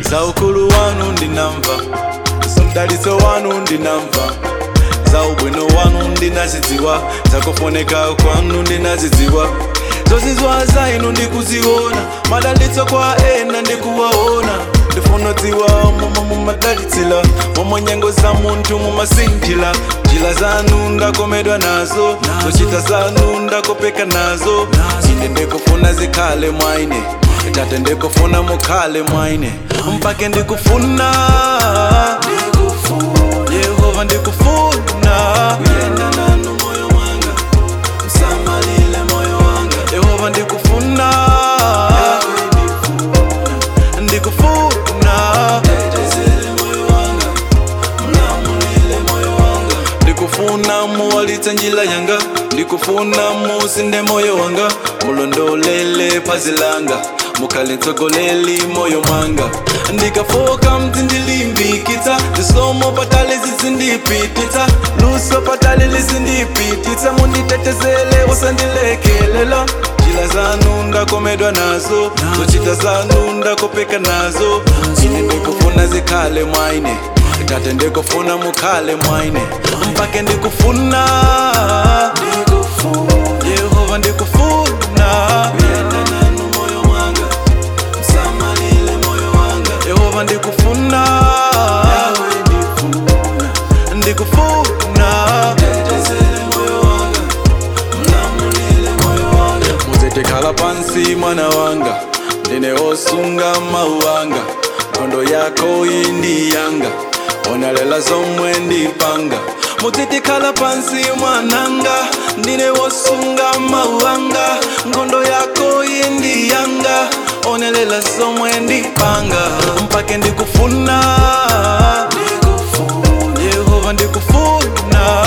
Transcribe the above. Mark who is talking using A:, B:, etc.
A: za ukulu wanu ndinamva za mdalitso wanu ndinamva za ubwino wanu ndinazidziwa zakufoneka kwanu ndinazidziwa zozizwa zainu ndikuziona madalitso kwa ena ndikuwaona ndifunodziwa momwe mumadalitsila momwe nyengo za munthu mumasinthila njira zanu ndakomedwa nazo zochita zanu ndakopeka nazo ine ndikufuna zikhale mwaine tate ndikufuna mukhale mwaine mpake ndikufuna yehova ndikufuna kuyenda nanu moyo mwanga msamalile moyo wanga yehova ndikufuna ndikufuna tetezele moyo wanga mlamulile moyo wanga ndikufuna muwalitse njila yanga ndikufuna musinde moyo wanga mulondolele phazi langa mukhale mtsogoleli moyo mwanga ndikafoka mdzindilimbikitsa zisomo patali zizindipititsa luso patali lizindipititsa munditetezele usandilekelela njila zanu ndakomedwa nazo zochita zanu ndakopeka nazo ine ndikufuna zikhale mwaine tate ndikufuna mukhale mwaine mpake ndikufuna yehova ndikufuna kuyenda nanu moyo mwanga msamalile moyo wanga yehova ndikufuna ndikufuna tetezele moyo wanga mlamulile moyo wanga muzitikhala pansi mwana wanga ndine osunga mawu wanga nkhondo yako indi yanga onalela zomwe ndipanga muzitikhala pansi mwananga ndine wosunga mawu wanga nkhondo yako indi yanga onalela zomwe ndipanga mpake ndikufuna yehova ndikufuna